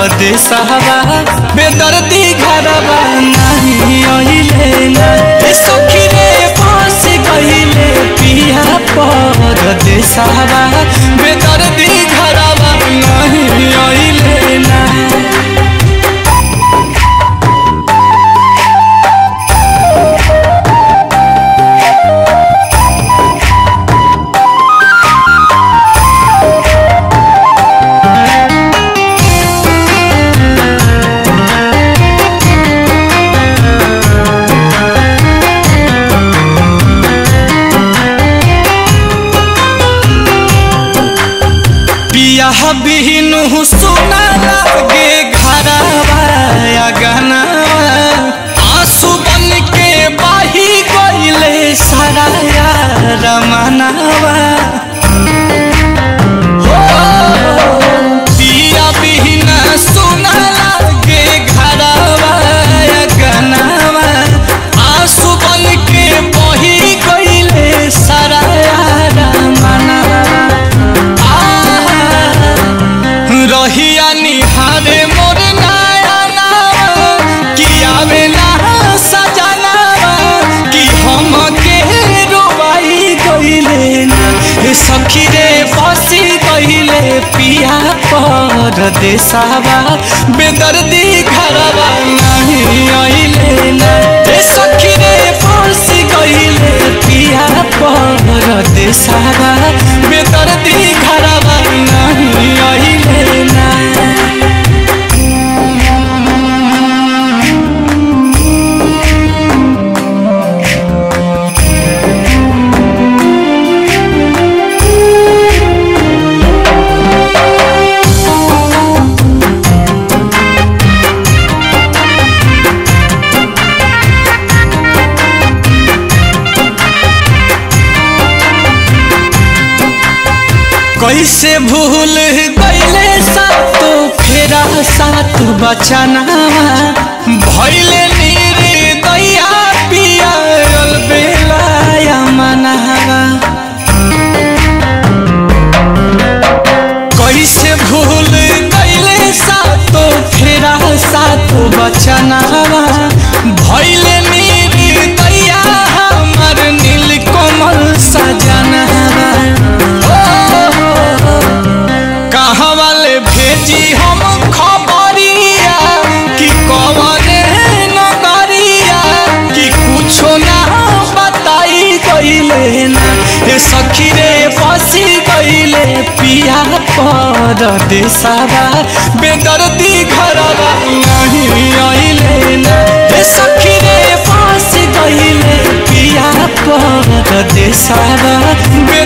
परदेसवा बेदर्दी घरवा नहीं अइले ना ए सखी रे फंस गइले पिया परदेसवा बेदर्दी घरवा नहीं अइले ना पिया बिहनु सुना लागे घरवा गनवा आंसू बन के बाही गइले सारा रमनवा पिया बिहन सुना लागे घरवा गनवा आंसू बन के बही गइले सारा रमनवा रहिया निहारे मोर नयना कि आवेला सजना कि हम के रोवाई गइले ना हे सखी रे फसी गइले पिया पर देसावा बेदर्दी घरवा नहीं अइले ना हे सखी रे फसी गइले पिया पर देसावा बेदर्दी घरवा नहीं अइले ना कैसे भूल गईले सातो फेरा सात बचना भैले नीरे दैया पिया बेलाया मनावा कैसे भूल गईले सातो फेरा सात बचनावा भैले नीरे दैया हमर नील कोमल सजनावा कहाँ वाले भेजी हम खबरिया कि कौन नगरिया कि कुछो ना बताई गईले ना हे सखी रे फंसी गईले पिया पर देसावा बेदर्दी घरवा नहीं अइले ना हे सखी रे फंस गईले पिया पर देसावा बे